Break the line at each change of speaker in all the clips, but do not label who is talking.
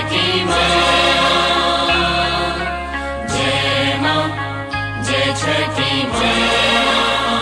छठी माँ जय माँ जय छठी माँ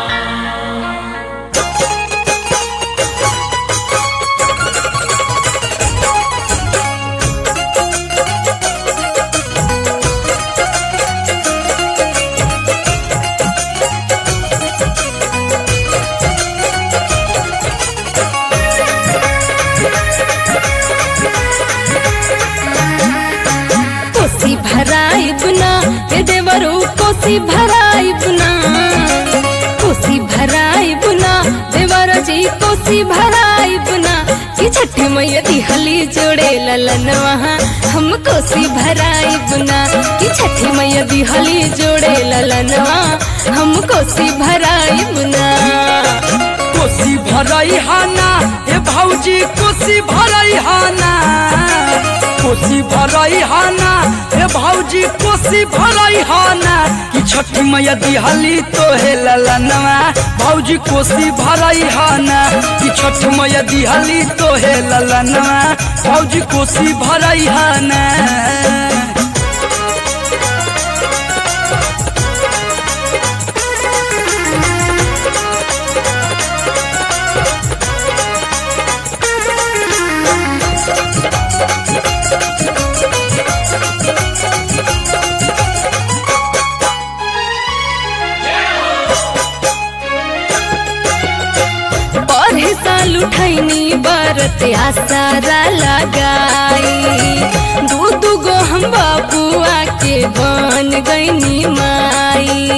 कोसी भराई बुना ए देवरू कोसी भराई बुना कोसी भराई बुना देवर जी कोसी भराई बुना कि छठी मैया दिहली जोड़े ललन वहाँ हम कोसी भराई बुना कि छठी मैया दिहली जोड़े ललन वहाँ हम कोसी भराई बुना
कोसी भरई हाना ए भौजी कोसी भरई हाना कोसी भरई हाना ए भौजी कोसी भरई हाना कि छठी मैया दिहली तो हे ललनवा भौजी कोसी भरई हाना कि छठी मैया दिहली तो हे ललनवा भौजी कोसी भरई हाना
पढ़े साल उठैनी बरत आसारा लगाई दू दू गो हम बाबुआ के बन गईनी माई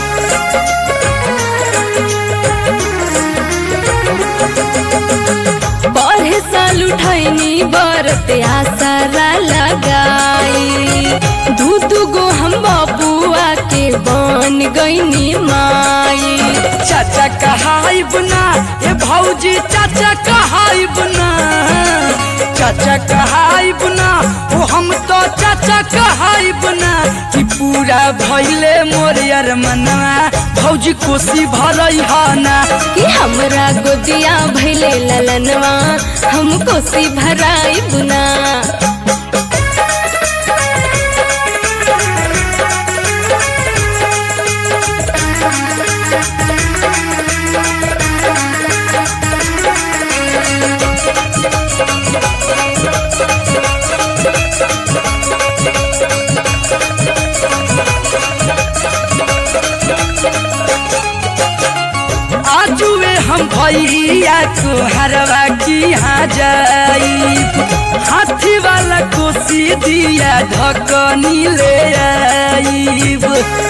पढ़े साल उठैनी बरत आसारा लगाई दू दू गो हम बाबुआ के बन गईनी माई
चाचा कहाई बुना ए भौजी चाचा कहाई बुना चाचा कहाई बुना ओ हम तो चाचा कहाई बुना कि पूरा भइले मोर यार मनवा भौजी कोसी भरई हाना
कि हमरा गोदिया भैले ललनवा हम कोसी भराई बुना
आजुए हम भैया को हरवा की यहाँ जाई हाथी वाला कोसी दिया ढकनी ले आईब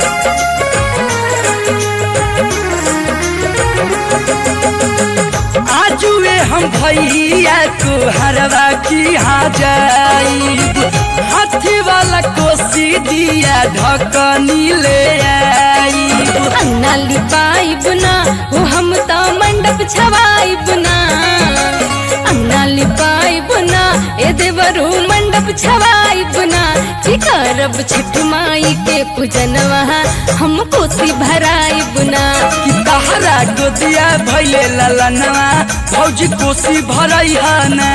आजुए हम भैया को हरवा की यहाँ जाईब हाथी वाला कोसी दिया ढकनी ले आईब
अन्ना लिपाई बुना वो हम तो मंडप छवाई बुना अन्ना लिपाई बुना ए देवरू मंडप छवाई बुना कि करब छठ माई के पूजन वहाँ हम कोसी भराई बुना
कि तहरा गोदिया भैले ललनवा भौजी कोसी भरई हना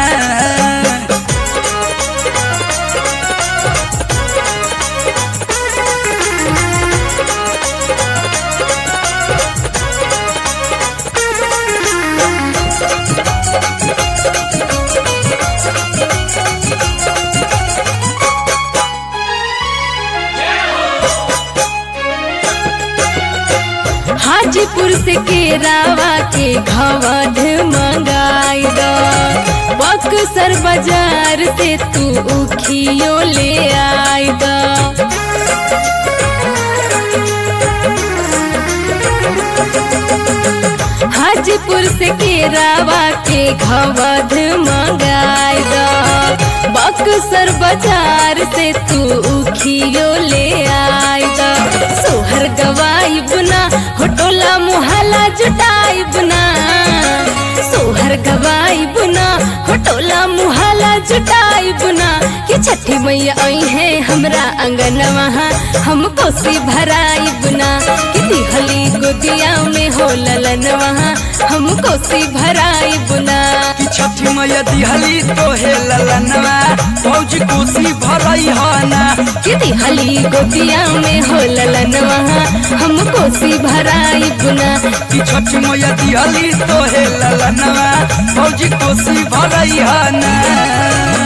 हाजीपुर से केरावा के घवध मंगाई दो बक्सर बाजार से तू उखियो ले आई दो हाजीपुर से केरावा के घवध मंगाई दो बक्सर बाजार से तू उखियो ले आई दो सोहर गवाई बुना होटोला मुहला जुटाई बुना सोहर गवाई बुना होटोला मुहला जुटाई बुना कि छठी मैया आई है हमरा अंगन वहाँ हम कोसी भराई बुना कि दिहली गोदिया में हो ललन वहाँ हम कोसी भराई बुना
कि छठी मैया दिहली तो हे ललनवा भौजी कोसी भरई हाना
कि दिहली गोतिया में हो ललनवा हम कोसी भराई बुना
कि छठ मैया दिहली तो हे ललनवा भौजी कोसी भरई हाना